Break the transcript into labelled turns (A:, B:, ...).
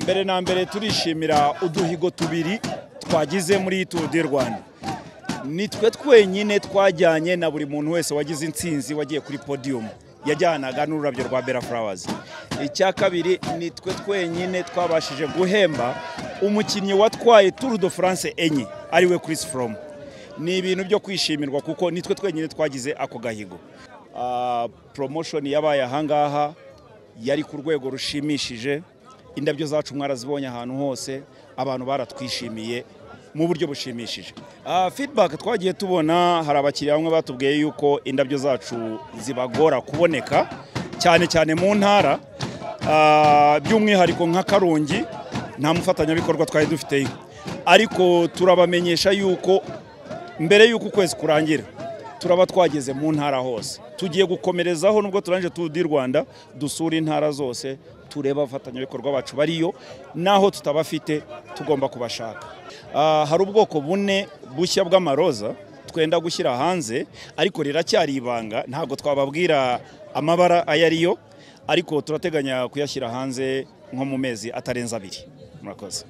A: mbere na mbere turishimira uduhigo tubiri twagize muri turu di rwanda ni twe twenyine twajyanye na buri muntu wese wagize insinzi wagiye kuri podiyumu yajyanaga n'ururabyo rwa bera furawazi icya kabiri ni twe twenyine twabashije guhemba umukinnyi watwaye turu do furanse enye ariwe kirisi foromu ni ibintu byo kwishimirwa kuko ni twe twenyine twagize ako gahigo poromoshoni yabaye ahangaha yari ku rwego rushimishije indabyo zacu mwarazibonye ahantu hose abantu baratwishimiye mu buryo bushimishije feedback twagiye tubona hari abakiriya bamwe batubwiye yuko indabyo zacu zibagora kuboneka cyane cyane mu ntara by'umwihariko nka karongi nta mufatanyabikorwa twari dufiteyo ariko turabamenyesha yuko mbere y'uko ukwezi kurangira turaba twageze mu ntara hose tugiye gukomerezaho nubwo turangije turu di rwanda dusura intara zose tureba abafatanyabikorwa bacu bariyo n'aho tutabafite tugomba kubashaka hari ubwoko bune bushya bw'amaroza twenda gushyira hanze ariko riracyari ibanga ntabwo twababwira amabara ayo ariyo ariko turateganya kuyashyira hanze nko mu mezi atarenze abiri murakoze